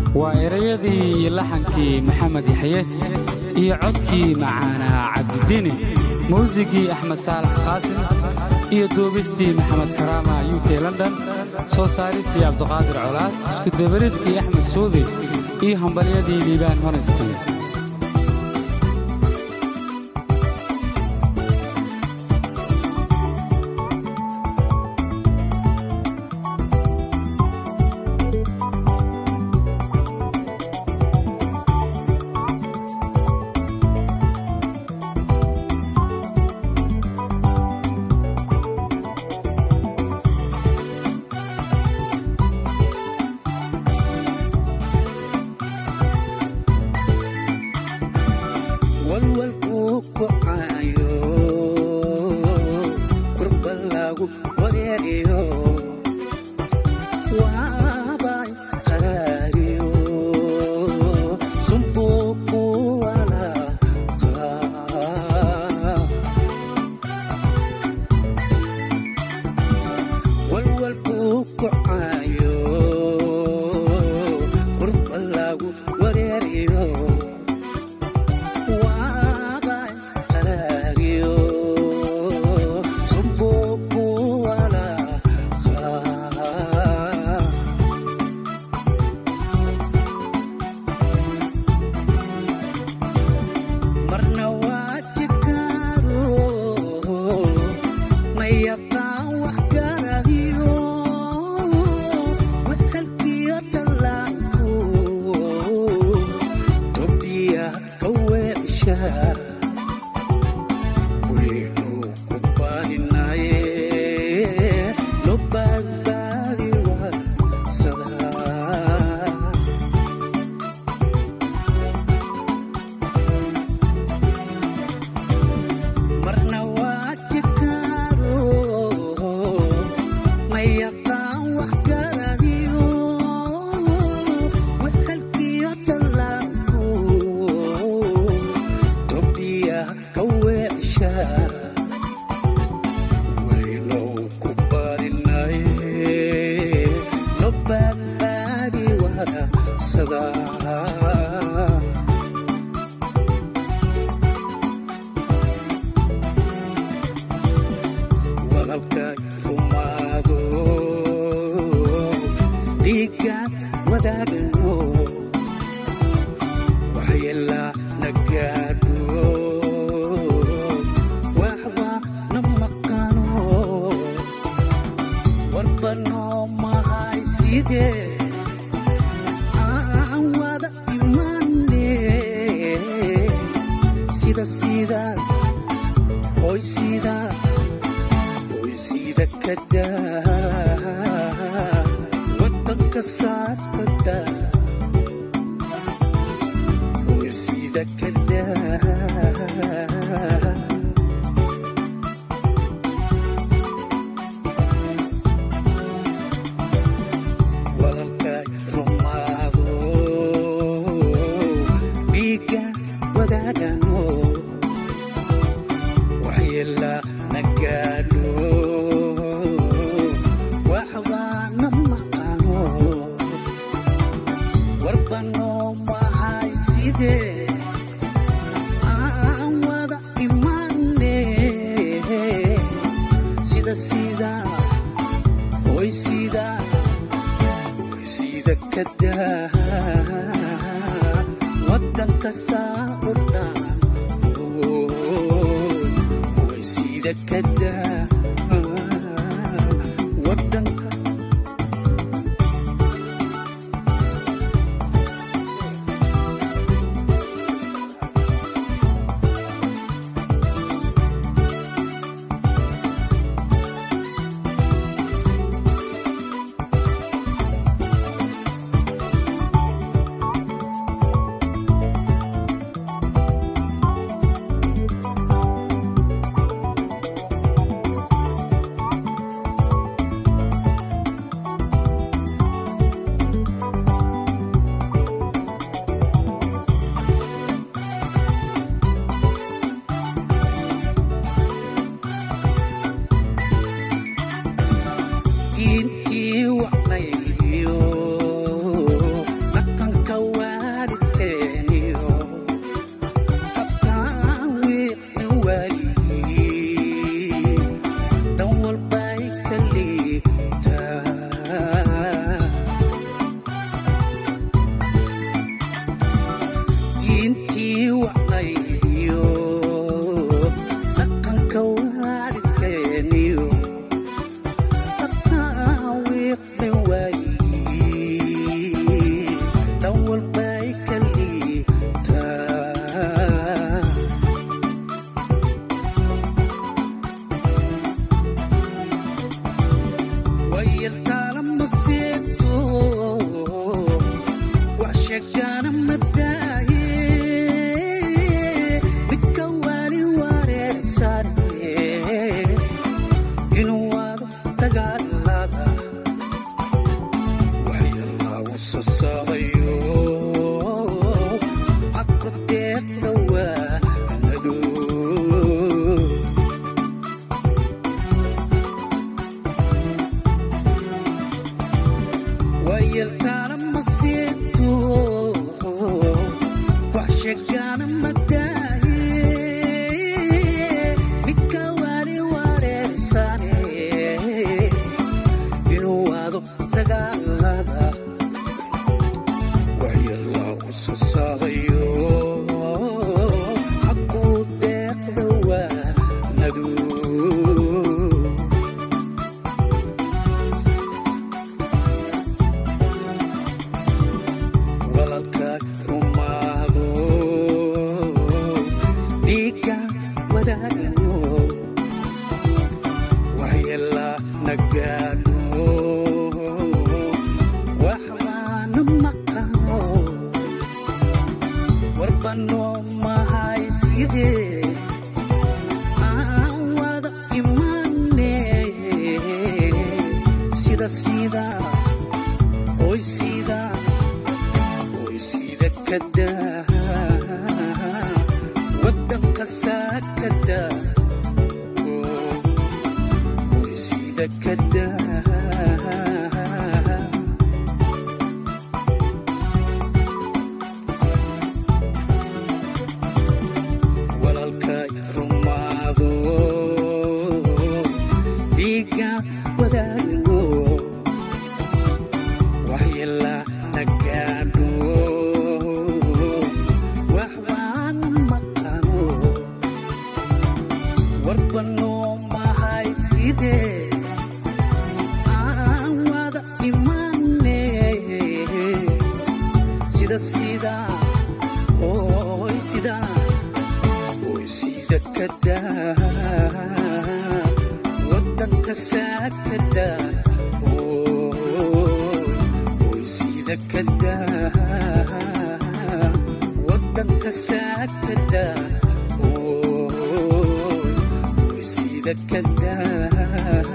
waa erayadii iyo laxankii maxamed yaxye iyo codkii macaanaa cabdidini muusigii axmed saalax qaasim iyo duubistii maxamed karaama u k london soo saaristii cabduqaadir colaad iskudabaridkii axmed suudi iyo hambalyadii liibaan honesty deeqda waayi dhan walbay ka liibtaa wayartaala ma seegto wax sheegaana ma daaye midka waali wareersane inuu waado dagaalada waxyalaagu sasaabayo xagga deeqda waanadu wayartaana ma seegto wax sheegaana ma daaye midka waali wareersane inuu waado dagaalada waxyalaagu sasaabayo xaquu deeqda waanadu walaalkaag rumaado dhiigga wadaagno waxyeelaa nagaadho waxbaana maqano warbanoo mahay sidee aan wada imane sida sida oy sida oy sida kadaa wadanka saakada oy sida kadaa walaalkay rumaado dhiigga wadaagno waxyeelaa nagaadho waxbaan maqano warbanoo mahay sidee aan wada imane sida sida oy sida oy sida kadaa wadanka saakada oy sida kadaa wadanka saakada oy sida kadaa